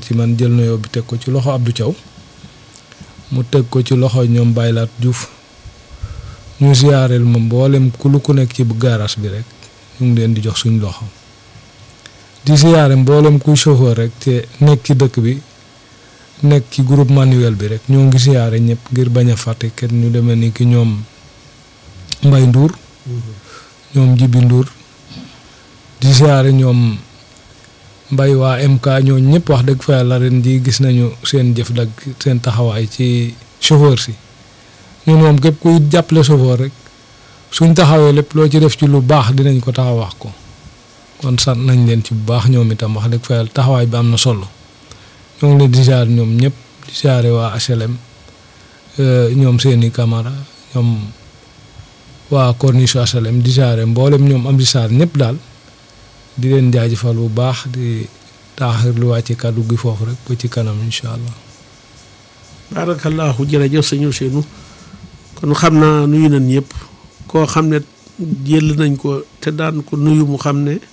ci man jël nuyoo bi teg ko ci loxo Abdou Thiaw mu teg ko ci loxo ñoom Baylaat Diouf ñu siyaareel ma mboolem ku lu ku nekk ci bu gaaraas bi rek ñu ngi leen di jox suñ loxo di siyaare mboolem kuy chauffeur rek te nekk ci dëkk bi nekk ci groupe manuel bi rek ñoo ngi siyaare ñëpp ngir bañ a fàtte kenn ñu demee ni ki ñoom Mbay Ndour ñoom Jibi Ndour di siyaare ñoom mbay waa MK ñoo ñëpp wax dëgg fa yàlla ren ji gis nañu seen jëf dag seen taxawaay ci chauffeur si ñun moom képp kuy jàppale chauffeur rek suñ taxawee lépp loo ci def ci lu baax dinañ ko taxaw wax ko kon sant nañ leen ci bu baax ñoom itam wax dëgg fa yàlla taxawaay bi am na solo ñoo ngi leen di siyaare ñoom ñëpp di siyaare waa HLM ñoom seeni camara ñoom waa corniche HLM di siyaare mboolem ñoom am di saar ñëpp daal di leen jaajëfal bu baax di taaxirlu waa ci kàddu gi foofu rek ba ci kanam incha allah. barakallahu jërëjëf sëñ Ousseynou kon xam naa nuyu nañ ñëpp koo xam ne jël nañ ko te daan ko nuyu mu xam ne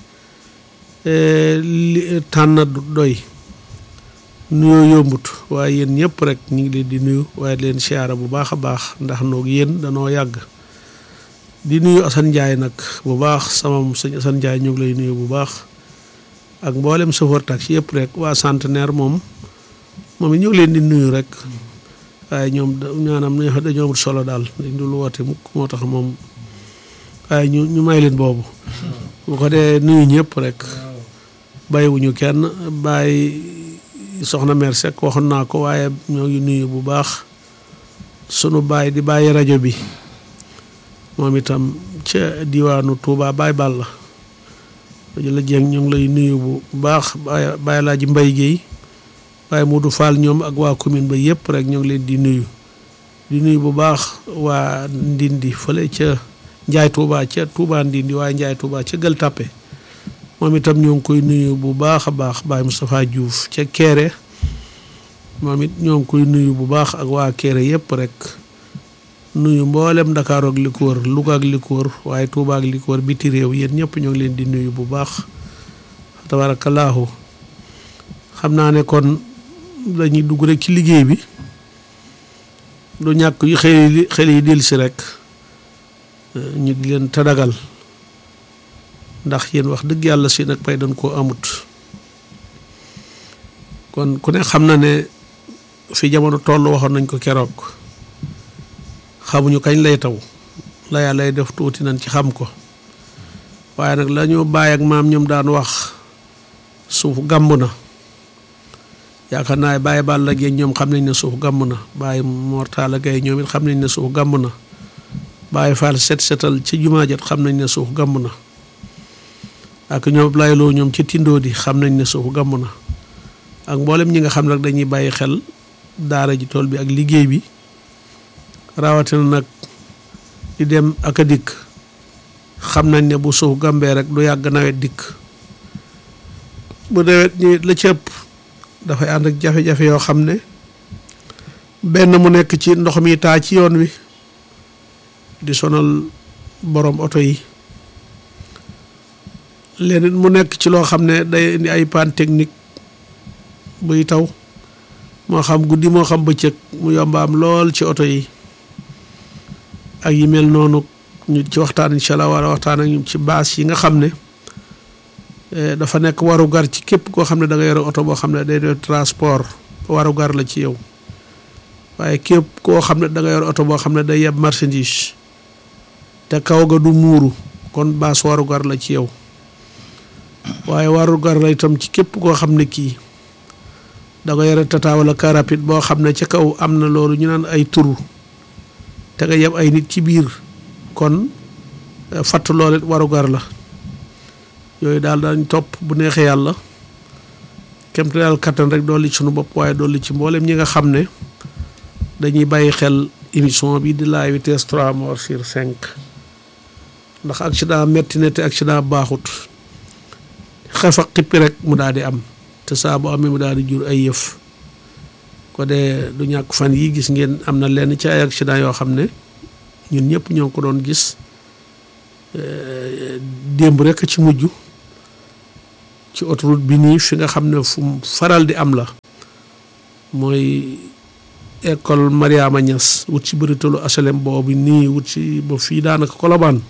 li tànn du doy nuyoo yombut waaye yéen ñëpp rek ñu ngi leen di nuyu waaye leen siyaara bu baax a baax ndax noog yéen danoo yàgg. di nuyu Assane Ndiaye nag bu baax sama sëñ Assane Ndiaye ñu ngi lay nuyu bu baax ak mboolem chauffeur taxi yëpp rek waa centenaire moom moom it ñu ngi leen di nuyu rek waaye ñoom ñaanam dañoo amul solo daal dañ dul woote mukk moo tax moom waaye ñu ñu may leen boobu bu ko dee nuyu ñëpp rek bàyyiwuñu kenn bàyyi soxna mère Seck waxoon naa ko waaye ñoo ngi nuyu bu baax sunu bàyyi di bàyyi rajo bi moom itam ca diwaanu Touba Baye Balla la jéng ñu ngi lay nuyu bu baax Baye Laaji Mbay Géey Baye Modou Fall ñoom ak waa commune ba yëpp rek ñu ngi leen di nuyu di nuyu bu baax waa Ndindi fële ca Njaay Touba ca Touba Ndindi waaye Njaay Touba ca Gël Tàppe moom itam ñoo ngi koy nuyu bu baax a baax Baye Moustapha Diouf ca Kéré moom it ñoo ngi koy nuyu bu baax ak waa Kéré yëpp rek nuyu mboolem Dakar ak li ko wër Louga ak li ko wër waaye Touba ak li ko wër biti réew yéen ñëpp ñoo ngi leen di nuyu bu baax tabarakallahu xam naa ne kon dañuy dugg rek ci liggéey bi du ñàkk yu xel yi xel yi dellu si rek ñu di leen tadagal ndax yéen wax dëgg yàlla si nag pay dañ koo amut kon ku ne xam na ne fi jamono toll waxoon nañ ko keroog xamuñu kañ lay taw la yàlla lay def tuuti nañ ci xam ko waaye nag la ñu bàyyi ak maam ñoom daan wax suuf gàmb na yaakaar naa bàyyi baal la géej ñoom xam nañ ne suuf gàmb na bàyyi mortaala gay ñoom it xam nañ ne suuf gàmb na bàyyi faal set setal ci jumaa jat xam nañ ne suuf gàmb na ak ñoom layloo ñoom ci tindoo di xam nañ ne suuf gàmb na ak mboolem ñi nga xam nag dañuy bàyyi xel daara ji tool bi ak liggéey bi rawatina nag di dem ak a dikk xam nañ ne bu suuf gàmbee rek du yàgg nawet dikk bu nawet ñi la ci ëpp dafay ànd ak jafe-jafe yoo xam ne benn mu nekk ci ndox mi taa ci yoon wi di sonal borom oto yi leneen mu nekk ci loo xam ne day indi ay panne technique buy taw moo xam guddi moo xam bëccëg mu yombaam lool ci oto yi ak yi mel noonu ñu ci waxtaan incha allah war a waxtaan ak ñu ci baas yi nga xam ne dafa nekk waru gar ci képp koo xam ne da nga yore oto boo xam ne day def transport waru gar la ci yow waaye képp koo xam ne da nga yore oto boo xam ne day yeb marchandise te kaw ga du muuru kon baas waru gar la ci yow waaye waru gar la itam ci képp koo xam ne kii da nga yore tata wala car rapide boo xam ne ca kaw am na loolu ñu naan ay turu te nga yeb ay nit ci biir kon fatt loolu it waru gar la yooyu daal dañ topp bu neexee yàlla kemte daal kattan rek dolli ci sunu bopp waaye dolli ci mboolem ñi nga xam ne dañuy bàyyi xel émission bi di la vitesse trois morts sur cinq ndax accident metti na te accident baaxut xef ak xippi rek mu daal di am te saa bu amee mu daal di jur ay yëf ko dee du ñàkk fan yi gis ngeen am na lenn ci ay accident yoo xam ne ñun ñëpp ñoo ko doon gis démb rek ci mujj ci autoroute bi nii fi nga xam ne fu faral di am la mooy école Mariama Niass wut si bëritelu asalem boobu nii wut si ba fii daanaka kolobaan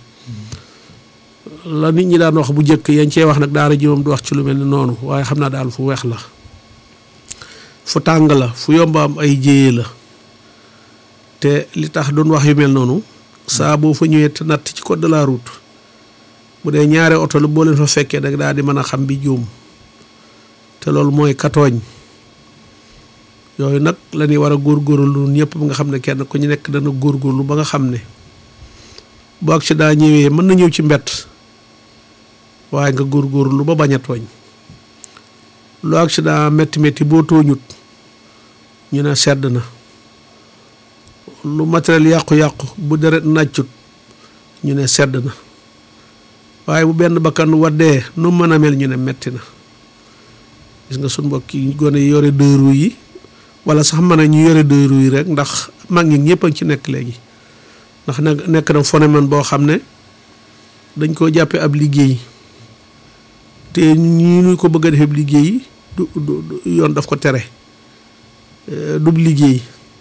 la nit ñi daan wax bu njëkk yañ cee wax nag daara ji moom du wax ci lu mel ni noonu waaye xam naa daal fu weex la fu tàng la fu yomba am ay jéyee la te li tax doon wax yu mel noonu saa boo fa ñëwee te natt ci code de la route bu dee ñaari oto la boo leen fa fekkee dag daal di mën a xam bi juum te loolu mooy katooñ yooyu nag la ñuy war a góorgóorlu ñëpp ba nga xam ne kenn ku ñu nekk dana góorgóorlu ba nga xam ne bu accident ñëwee mën na ñëw ci mbett waaye nga góorgóorlu ba bañ a tooñ lu accident métti métti boo tooñut ñu ne sedd na lu matériel yàqu-yàqu bu deret nàccut ñu ne sedd na waaye bu benn bakkan waddee nu mën a mel ñu ne metti na gis nga suñ mbokk yi gone yi yore deux roues yi wala sax mën a ñu yore deux roues yi rek ndax mag ñi ñëpp a ngi ci nekk léegi ndax nag nekk na phénomène boo xam ne dañ koo jàppee ab liggéey te ñi ñu ko bëgg a defee ab liggéey du du yoon daf ko tere dub liggéey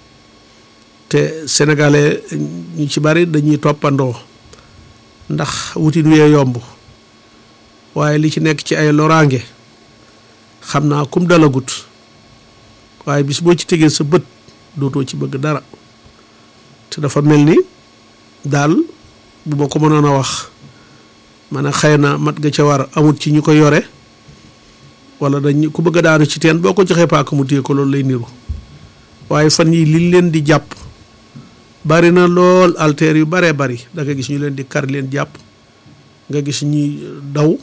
te sénégalais ñu ci bari dañuy toppandoo ndax wutin wee yomb waaye li ci nekk ci ay loraange xam naa kum dalagut waaye bis boo ci tegee sa bët dootoo ci bëgg dara te dafa mel ni daal bu ma ko mënoon a wax ma ne xëy na mat ga ca war amut ci ñu ko yore wala dañ ku bëgg a daanu ci teen boo ko joxee paaka mu téye ko loolu lay niru waaye fan yi liñ leen di jàpp bari na lool alteer yu baree bari da nga gis ñu leen di kar leen jàpp nga gis ñuy daw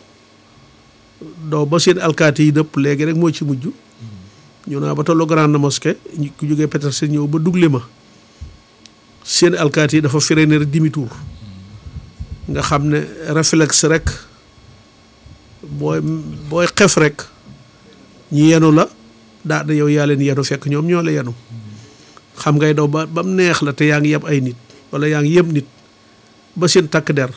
daw ba seen alkaati yi dëpp léegi rek moo ci mujj ñu naa ba tollu grande mosquée ku jógee Petersen ñëw ba dugle ma seen alkaati yi dafa freiné demi tour nga xam ne réflexe rek booy booy xef rek ñi yenu la daa da yow yaa leen yenu fekk ñoom ñoo la yenu xam ngay daw ba ba mu neex la te yaa ngi yeb ay nit wala yaa ngi yeb nit ba seen takk der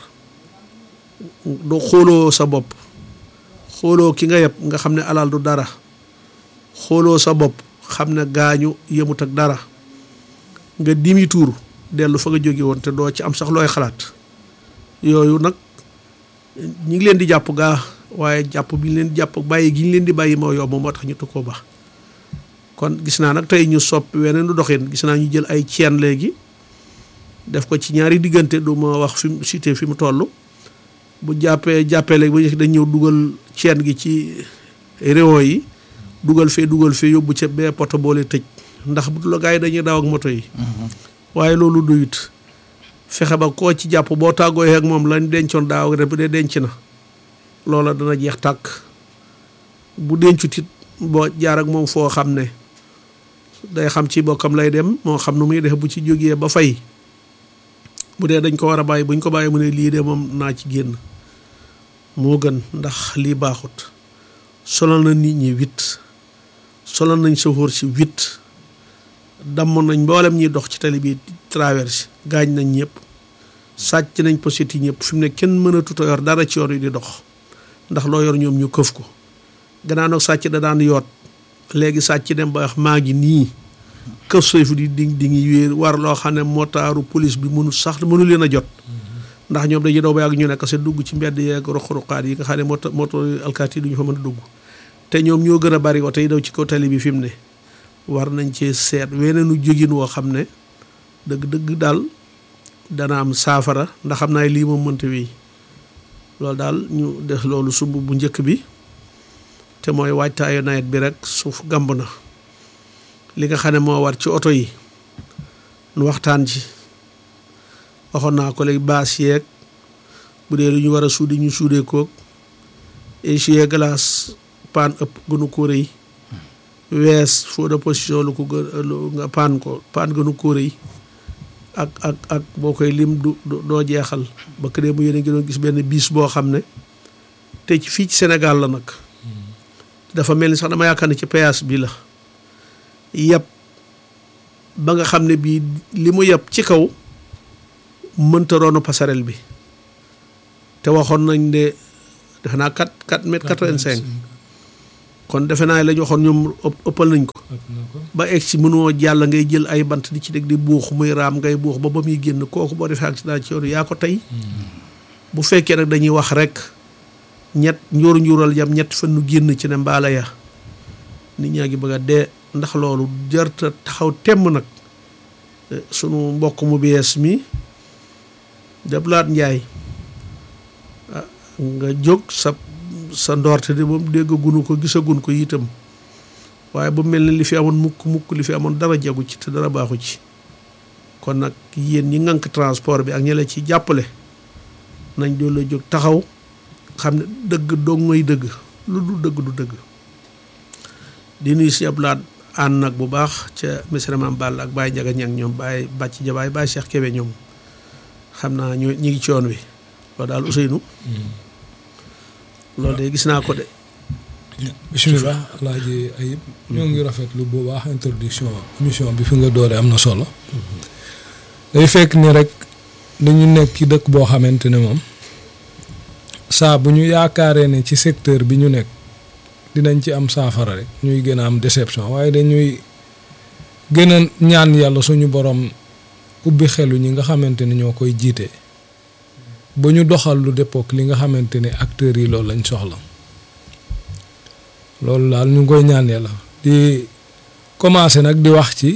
doo xooloo sa bopp xooloo ki nga yeb nga xam ne alal du dara xooloo sa bopp xam ne gaañu yemut ak dara nga dimi tuur dellu fa nga jóge woon te doo ci am sax looy xalaat yooyu nag ñi ngi leen di jàpp gaa waaye jàpp bi ñu leen di jàpp bàyyi gi ñu leen di bàyyi moo yomb moo tax ñu tu ko baax kon gis naa nag tey ñu soppi weneen du doxin gis naa ñu jël ay ceen léegi def ko ci ñaari diggante du ma wax fi mu cité fi mu toll bu jàppee jàppee léegi ba dañ ñëw dugal ceen gi ci réew yi dugal fee dugal fee yóbbu ca bee poto boole tëj ndax bu la gaa yi dañuy daw ak moto yi waaye loolu doyut fexe ba koo ci jàpp boo tàggoo ak moom lañ dencoon daaw rek bu dee denc na loola dana jeex tàkk bu dencut it boo jaar ak moom foo xam ne day xam ci bokkam lay dem moo xam nu muy def bu ci jógee ba fay bu dee dañ ko war a bàyyi buñ ko bàyyi mu ne lii de moom naa ci génn moo gën ndax lii baaxut solal na nit ñi wit solal nañ sofóor si wit damm nañ mboolem ñuy dox ci tali bi traverse gaañ nañ ñëpp sàcc nañ poset yi ñëpp fi mu ne kenn mën a tuta yor dara ci yoon yi di dox ndax loo yor ñoom ñu këf ko gannaaw nag sàcc da daan yoot léegi sàcc dem ba wax maa ngi nii këf sayfu di di di ngi wéer war loo xam ne motaaru police bi mënu sax mënu leen a jot ndax ñoom dañuy daw ba yàgg ñu nekk se dugg ci mbedd yeeg ruq-ruqaat yi nga xam ne moto moto alkaati yi duñu fa mën a dugg te ñoom ñoo gën a bari oto yi daw ci kaw tali bi fi mu ne war nañ cee seet weneenu jógin woo xam ne dëgg-dëgg daal dana am saafara ndax xam naa lii moom mënta wéy loolu daal ñu def loolu sumb bu njëkk bi te mooy waajtaayu nawet bi rek suuf gàmb na li nga xam ne moo war ci oto yi nu waxtaan ci waxoon naa ko léegi baas yeeg bu dee lu ñu war a suudi ñu suudee koog essuie glace paan ëpp gënu ko rëy wees faux de position lu ko gën lu nga paan ko paan gënu ko rëy ak ak ak boo koy lim du doo jeexal ba këdee mu yéen a ngi doon gis benn biis boo xam ne te ci fii ci Sénégal la nag dafa mel ni sax dama yaakaar ne ci péage bi la yàpp ba nga xam ne bii li mu yàpp ci kaw mënta roonu passerelle bi te waxoon nañ ne defe naa quatre quatre mètres quatre-vingt-cinq kon defe naa la ñu waxoon ñoom ëppal nañ ko ëpp na ko ba egg si mënoo jàll ngay jël ay bant di ci dégg di buux muy raam ngay buux ba ba muy génn kooku boo defee accident ci yoon yaa ko tey bu fekkee nag dañuy wax rek ñett njóoru njuural yam ñett fan nu génn ci ne mbaala ya nit ñaa ngi bëgg a dee ndax loolu jarta taxaw temm nag sunu mbokk mu bees mi deblaat njaay nga jóg sa sa ndoorte de moom déggagunu ko gisagun ko itam waaye bu mel ni li fi amoon mukk mukk li fi amoon dara jagu ci te dara baaxu ci kon nag yéen ñi ngànk transport bi ak ñi la ci jàppale nañ doon la jóg taxaw xam ne dëgg dong ngay dëgg lu du dëgg du dëgg di nuyu si ablaat ànd nag bu baax ca monsieur Mame Ball ak Baye Ndiaga ñang ñoom Baye Bàcc Jabaay Baye Cheikh Kébé ñoom xam naa ñu ñi ngi ci yoon wi loolu daal Ousseynou loolu de gis naa ko de bisimilah alaaji ayib ñoo ngi rafetlu bu baax introduction émission bi fi nga doore am na solo day fekk ni rek dañu nekk ci dëkk boo xamante ne moom saa bu ñu yaakaaree ne ci secteur bi ñu nekk dinañ ci am saafara rek ñuy gën a am déception waaye dañuy gën a ñaan yàlla suñu borom ubbi xelu ñi nga xamante ne ñoo koy jiite ba ñu doxal lu déppook li nga xamante ne acteurs yi loolu lañ soxla loolu daal ñu ngi koy ñaan yàlla di commencé nag di wax ci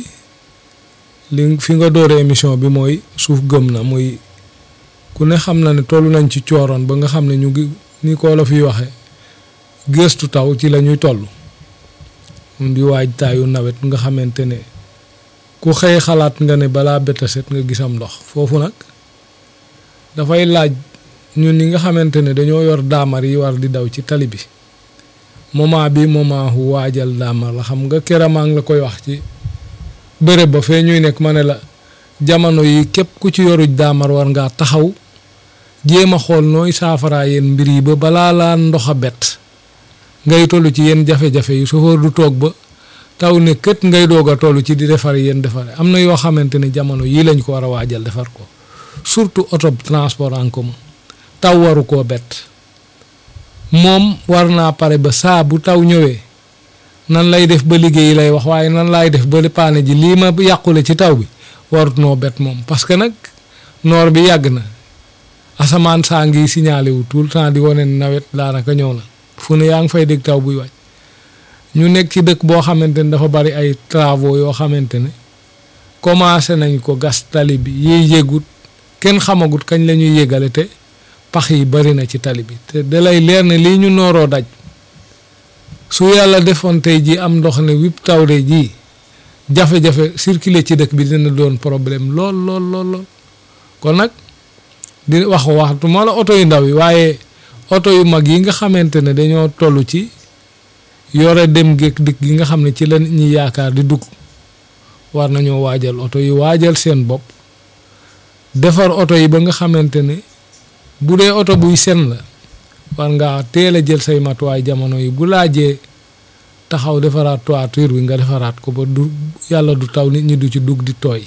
li fi nga doore émission bi mooy suuf gëm na muy ku ne xam na ne toll nañ ci cooroon ba nga xam ne ñu ngi ni ko la fiy waxe gëstu taw ci la ñuy toll mun di waaj taayu nawet nga xamante ne ku xëy xalaat nga ne balaa betta set nga gisam ndox foofu nag dafay laaj ñun ñi nga xamante ne dañoo yor daamar yi war di daw ci tali bi moment bi moment wu waajal daamar la xam nga kéramaa ngi la koy wax ci bërëb ba fee ñuy nekk ma ne la jamono yi képp ku ci yoruj daamar war ngaa taxaw jéem a xool nooy saafaraa yéen mbir yi ba balaa laa ndox a bett ngay toll ci yenn jafe-jafe yi chauffeur du toog ba taw ne kët ngay doog a toll ci di defar yéen defar am na yoo xamante ne jamono yii lañ ko war a waajal defar ko surtout auto transport en commun taw waru koo bett moom war naa pare ba saa bu taw ñëwee nan lay def ba liggéey lay wax waaye nan laay def ba paane ji lii ma yàqule ci taw bi warut noo bett moom parce que nag noor bi yàgg na asamaan saa ngi signalé wu tout le temps di wane nawet daanaka ñëw na fu ne yaa ngi fay dégg taw buy wàcc ñu nekk ci dëkk boo xamante ne dafa bari ay travaux yoo xamante ne commencé nañ ko gas tali bi yiy yégut kenn xamagut kañ la ñuy yégale te pax yi bari na ci tali bi te da lay leer ne lii ñu nooroo daj su yàlla defoon tey ji am ndox ne wip taw de ji jafe-jafe circuler ci dëkk bi dina doon problème lool lool lool lool kon nag di wax waxtu ma la oto yu ndaw yi waaye oto yu mag yi nga xamante ne dañoo toll ci yore dem géeg dikk gi nga xam ne ci la ñi yaakaar di dugg war nañoo waajal oto yi waajal seen bopp defar oto yi ba nga xamante ne bu dee oto buy sen la war ngaa teel a jël say matuwaay jamono yi bu laajee taxaw defaraat toiture bi nga defaraat ko ba du yàlla du taw nit ñi du ci dugg di tooy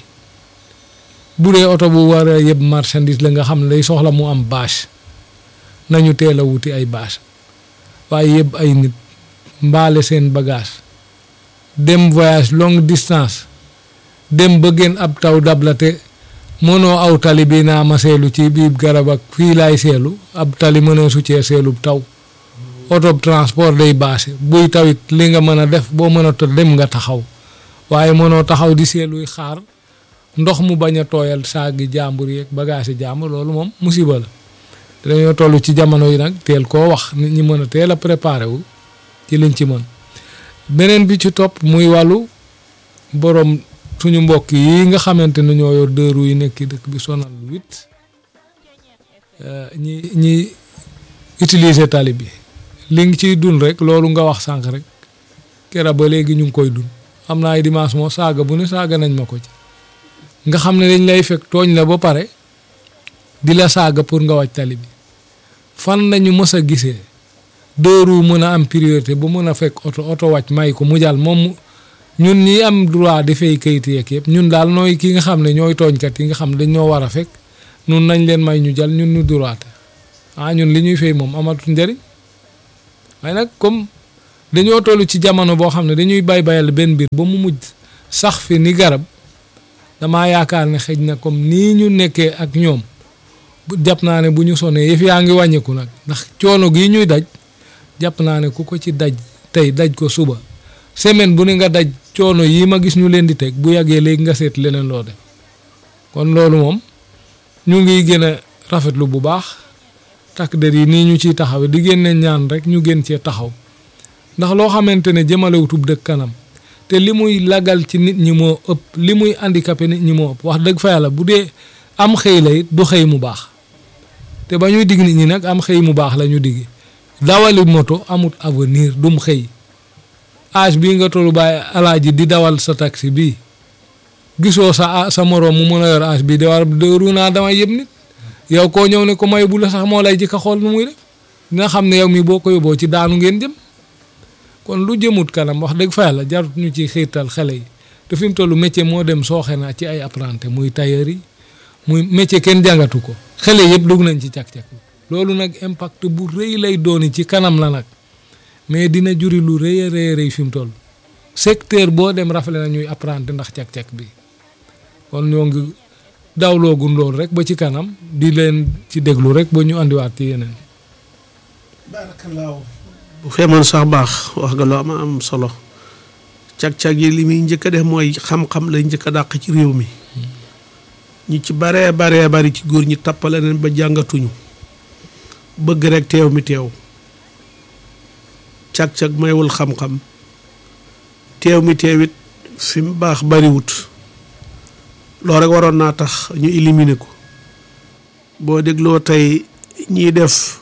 bu dee oto bu war a yëpp marchandise la nga xam ne day soxla mu am bâche nañu teel a wuti ay bâche waaye yëpp ay nit mbaale seen bagage dem voyage longue distance dem ba gën ab taw dab la te mënoo aw tali bi naa ma seelu ci biir garab ak fii laay seelu ab tali mënoo su cee seelu taw oto transport day baase buy tawit li nga mën a def boo mën a to dem nga taxaw waaye mënoo taxaw di seeluy xaar ndox mu bañ a tooyal saagi jàmbur yeeg bagage jàmbur loolu moom musiba la dañoo toll ci jamono yi nag teel koo wax nit ñi mën a teel a préparé wu ci liñ ci mën beneen bi ci topp muy wàllu borom suñu mbokk yi nga xamante ne ñoo yor deux roues yi nekk dëkk bi sonal lu wit ñi ñi utiliser tali bi li ngi ciy dund rek loolu nga wax sànq rek kera ba léegi ñu ngi koy dund am na ay dimanche moo saaga bu ne saaga nañ ma ko ci nga xam ne dañ lay fekk tooñ la ba pare di la saaga pour nga wàcc tali bi fan lañu mës a gisee deux roues mën a am priorité bu mën a fekk oto oto wàcc may ko mu jàll moom ñun ñi am droit di fay kayit yeeg yëpp ñun daal nooy ki nga xam ne ñooy tooñkat yi nga xam ne dañ ñoo war a fekk nun nañ leen may ñu jàll ñun ñu droit ah ñun li ñuy fay moom amatul njëriñ waaye nag comme dañoo toll ci jamono boo xam ne dañuy bay bayal benn mbir ba mu mujj sax fi ni garab damaa yaakaar ne xëj na comme nii ñu nekkee ak ñoom bu jàpp naa ne bu ñu sonee yëf yaa ngi wàññeeku nag ndax coono gii ñuy daj jàpp naa ne ku ko ci daj tey daj ko suba semaine bu ne nga daj coono yii ma gis ñu leen di teg bu yàggee léegi nga seet leneen loo def kon loolu moom ñu ngi gën a rafetlu bu baax takk der yi nii ñu ciy taxawe di génne ñaan rek ñu gën cee taxaw ndax loo xamante ne jëmalewutub dëkk kanam te li muy lagal ci nit ñi moo ëpp li muy handicapé nit ñi moo ëpp wax dëgg fa yàlla bu dee am xëy la it du xëy mu baax te ba ñuy digg nit ñi nag am xëy mu baax la ñu digg dawali moto amut avenir dum xëy âge bii nga tollu bàyyi alaaji di dawal sa taxi bii gisoo sa sa moroom mu mën a yor âge bii de war dëru naa dama yëpp nit yow koo ñëw ne ko may bu la sax moo lay jëkk a xool nu muy def dina xam ne yow mi boo ko yóbboo ci daanu ngeen jëm kon lu jëmut kanam wax dëgg fa yàlla jarut ñu ci xiirtal xale yi te fi mu toll métier moo dem sooxe naa ci ay apprenti muy tailleur yi muy métier kenn jàngatu ko xale yëpp dugg nañ ci cak-cak loolu nag impact bu rëy lay dooni ci kanam la nag mais dina juri lu rëy a rëy rëy fi mu toll secteur boo dem rafale na ñuy apprenti ndax cak-cak bi kon ñoo ngi dawloogun loolu rek ba ci kanam di leen ci déglu rek ba ñu andiwaat ci yeneen baarakallaahu bu feemoon sax baax wax nga lu am am solo cag-cag yi li muy njëkk a def mooy xam-xam lay njëkk a dàq ci réew mi ñi ci baree baree bari ci góor ñi tappale leen ba jàngatuñu bëgg rek teew mi teew cag-cag maywul xam-xam teew mi teewit fi mu baax bariwut loolu rek waroon naa tax ñu éliminer ko boo dégloo tey ñiy def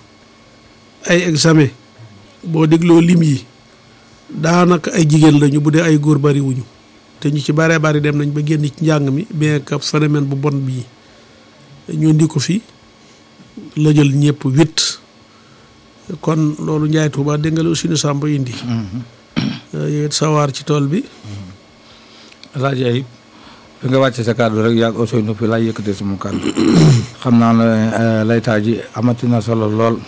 ay examen boo dégloo lim yi daanaka ay jigéen lañu bu dee ay góor bariwuñu te ñu ci baree bari dem nañ ba génn ci njàng mi bien que phénomène bu bon bii ñu indi ko fi la jël ñëpp huit kon loolu Njaay Tuuba dégg nga la aussi nu sàmb indi yow it sawaar ci tool bi Alaaji Ayib fi nga wàcce sa kàddu rek yàgg Ousseynou fi laay yëkkatee sama kàddu xam naa ne laytaa ji amati na solo lool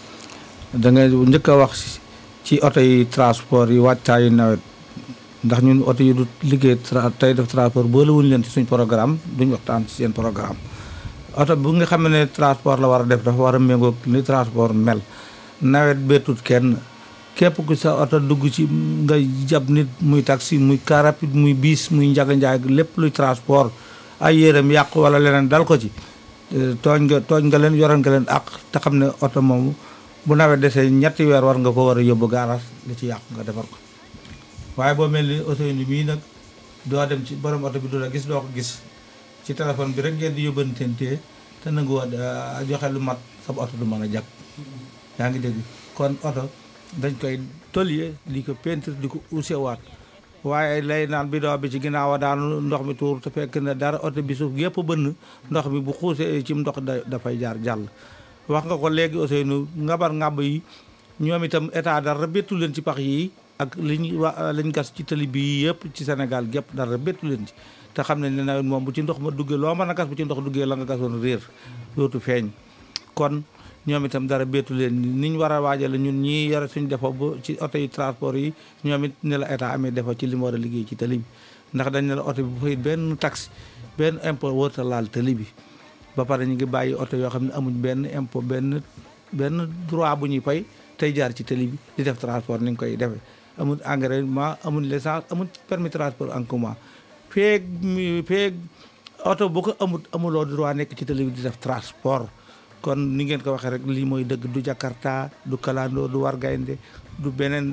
da nga njëkk a wax ci oto yi transport yi wàccaayu nawet ndax ñun oto yi du liggéey tey def transport boole wuñu leen ci suñ programme duñ waxtaan ci seen programme oto bu nga xam ne transport la war a def dafa war a méngoog ni transport mel nawet beetut kenn képp ku sa oto dugg ci nga jab nit muy taxi muy car rapide muy biis muy njaga njaay lépp luy transport ay yéreem yàqu wala leneen dal ko ci tooñ nga tooñ nga leen yoral nga leen ak te xam ne oto moomu bu nawet desee ñetti weer war nga ko war a yóbbu gaaraas li ci yàqu nga defar ko waaye boo mel ni oto yi mii nag doo dem ci borom oto bi du la gis doo ko gis ci téléphone bi rek ngeen di yóbbantentee te nangu woon joxe lu mat sa oto du mën a jag yaa ngi dégg kon oto dañ koy toliyee di ko peinture di ko usewaat waaye lay naan bidon bi ci ginnaaw a daanu ndox mi tuur te fekk na dara oto bi suuf yëpp bënn ndox mi bu xuusee ci ndox da dafay jaar jàll wax nga ko léegi Ousseynou ngabar ngàbb yi ñoom itam état dara bettu leen ci pax yi ak liñ wa liñ gas ci tali bi yëpp ci Sénégal gépp dara bettu leen ci te xam nañ ne nawet moom bu ci ndox ma duggee loo mën a gas bu ci ndox duggee la nga gasoon réer dootu feeñ kon ñoom itam dara bettu leen ni ñu war a waajale ñun ñii yore suñ defo ba ci oto yi transport yi ñoom it ne la état amee defo ci li mu war a liggéey ci tali bi ndax dañ ne la oto bi bu fay benn taxe benn impôt wërta laal tali bi ba pare ñu ngi bàyyi oto yoo xam ne amuñ benn impôt benn benn droit bu ñuy fay tey jaar ci tali bi di def transport ni nga koy defee amul engrais amul licence amul permis transport en commun feeg mi feeg oto bu ko amul amuloo droit nekk ci tali bi di def transport kon ni ngeen ko waxee rek lii mooy dëgg du Jakarta du kalandoo du war gaynde du beneen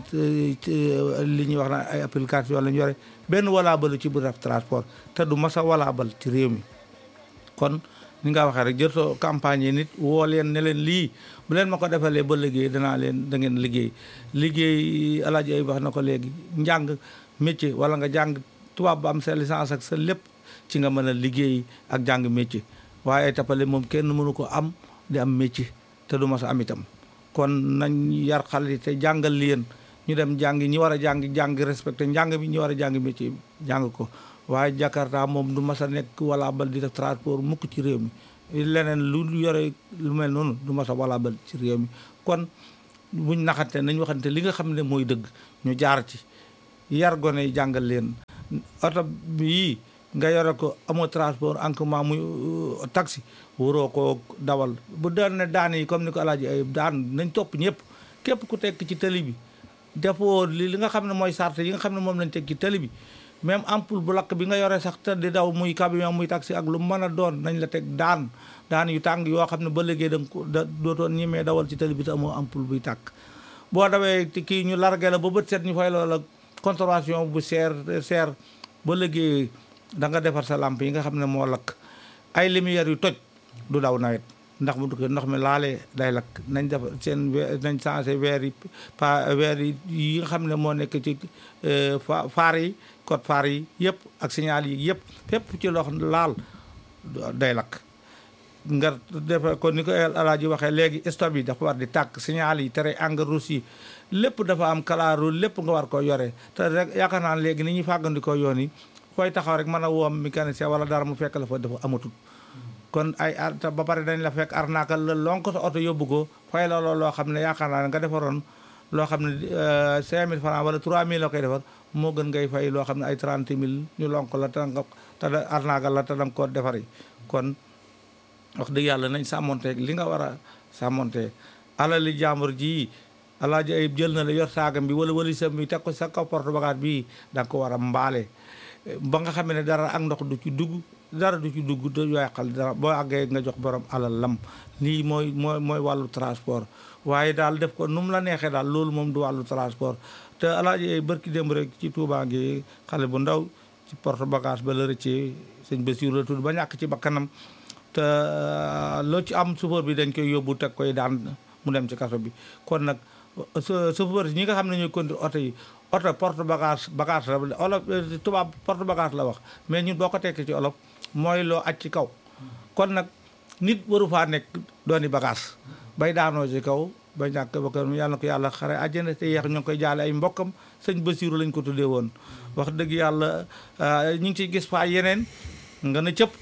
li ñuy wax na ay application la ñu yore benn walaabalu ci bu def transport te du masa walaabal ci réew mi kon ni nga waxee rek jërtoo campagne yi nit woo leen ne leen lii bu leen ma ko defalee ba liggéey danaa leen da ngeen liggéey liggéey alaaji ay wax na ko léegi njàng métier wala nga jàng tubaab ba am sa licence ak sa lépp ci nga mën a liggéey ak jàng métier waaye tapale moom kenn mënu ko am di am métier te du ma sa am itam kon nañ yar xale yi te jàngal leen ñu dem jàng ñi war a jàng jàng respecté njàng bi ñi war a jàng métier jàng ko waaye Jakarta moom du mas a nekk wala bal di def transport mukk ci réew mi leneen lu yore lu mel noonu du mas a wala bal ci réew mi kon buñ naxante nañ waxante li nga xam ne mooy dëgg ñu jaar ci yar gone yi jàngal leen oto bii nga yore ko amoo transport en commun muy taxi waroo koo dawal bu daan ne daan yi comme ni ko alaaji ay daan nañ topp ñëpp képp ku tekk ci tali bi defoo li li nga xam ne mooy sart yi nga xam ne moom lañ teg ci tali bi même ampoule bu lakk bi nga yore sax te di daw muy camion muy taxi ak lu mën a doon nañ la teg daan daan yu tàng yoo xam ne ba léegi da nga ko da dootoon ñemee dawal ci tali bi te amoo ampoule buy tàkk boo dawee kii ñu largué la ba bët set ñu fay loola contravention bu seer seer ba léegi da nga defar sa lampe yi nga xam ne moo lakk ay lumière yu toj du daw nawet ndax mu dugg ndox mi laalee day lakk nañ def seen nañ changé weer yi pa weer yi yi nga xam ne moo nekk ci faar yi code faar yi yëpp ak signal yi yëpp fépp ci lox laal day lakk nga defe kon ni ko alaaji waxee léegi stop yi dafa war di tàkk signal yi tere engrais rouge yi lépp dafa am kalaaru lépp nga war ko yore te rek yaakaar naa léegi ni ñuy fàggandikoo yoon yi fooy taxaw rek mën a woom mécanicien wala dara mu fekk la fa dafa amatul kon ay ar ba pare dañ la fekk arnaakal la lonk sa oto yóbbu ko fay la loolu loo xam ne yaakaar naa ne nga defaroon loo xam ne cinq mille francs wala trois mille la koy defar moo gën ngay fay loo xam ne ay trente mille ñu lonk la te nga te arnaakal la te danga ko defari kon wax dëgg yàlla nañ sàmmonteeg li nga war a sàmmonte alali jàmbur ji alaaji ayib jël na la yor saagam bi wala walisam bi teg ko sa kaw porte bagage bii da nga ko war a mbaale ba nga xam ne dara ak ndox du ci dugg dara du ci dugg du yàqal dara boo àggee nga jox borom alal lam lii mooy mooy mooy wàllu transport waaye daal def ko nu mu la neexee daal loolu moom du wàllu transport te alaaji bërki démb rek ci Touba ngi xale bu ndaw ci porte bagage ba la rëccee sëñ Bassirou la tudd ba ñàkk ci bakkanam te loo ci am chauffeur bi dañ koy yóbbu teg koy daan mu dem ci kaso bi kon nag chauffeur ñi nga xam ne ñooy conduire oto yi oto porte bagage bagage la olof tubaab porte bagage la wax mais ñun boo ko tekkee ci olof mooy loo aj ci kaw kon nag nit waru faa nekk dooni bagage bay daanoo ci kaw ba ñàkk ba ko yàlla na ko yàlla xare àjjana te yeex ñu ngi koy jaale ay mbokkam sëñ Basiru lañ ko tuddee woon wax dëgg yàlla ñu ngi ciy gis faa yeneen nga na cëpp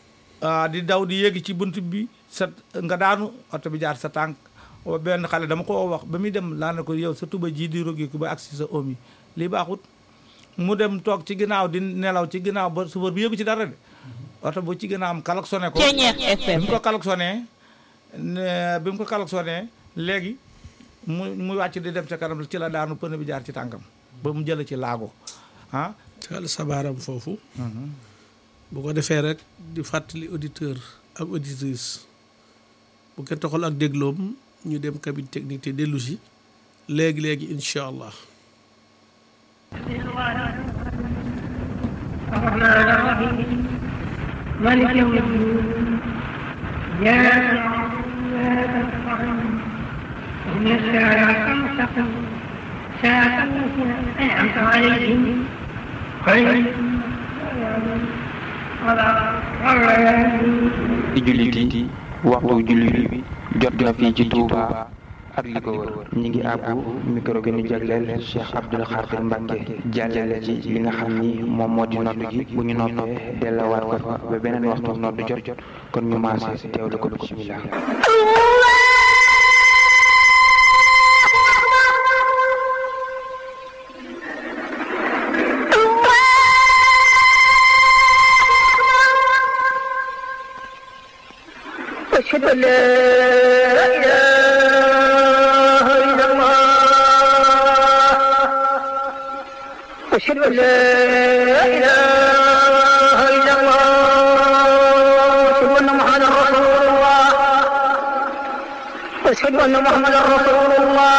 di daw di yéegi ci bunt bi sa nga daanu oto bi jaar sa tànk benn xale dama ko wax ba muy dem laa ne ko yow sa tuba ji di rogi ko ba agsi sa oom yi lii baaxut mu dem toog ci ginnaaw di nelaw ci ginnaaw ba suufar bi yëgu ci dara de oto bu ci ginnaaw am klaxonné ko bi mu ko klaxonné bi mu ko klaxonné léegi mu mu wàcc di dem ca kanam ci la daanu pneu bi jaar ci tànkam ba mu jële ci laago ah tegal sabaaram foofu bu ko defee rek di fàttali auditeur ak auditrice bu ko taxal ak dégloom ñu dem cabine technique te dellu si léegi léegi incha allah. الرحمن الرحيم مالك يوم الدين إياك نعبد وإياك نستعين اهدنا الصراط المستقيم صراط الذين أنعمت عليهم غير di jullit yi waxtu jullit bi jot na fii ci Touba ak li ko wër ñi ngi àbbu micro gi ñu jagleel Cheikh Abdoul Khadir Mbacke jàllale ci li nga xam ni moom moo di nodd gi bu ñu noppee dellawaat ko fa ba beneen waxtu nodd jot jot kon ñu maase teewlu ko bismillah أشهد أن لا إله إلا الله أشهد أن لا إله إلا الله أشهد أن محمدا رسول الله أشهد أن محمدا رسول الله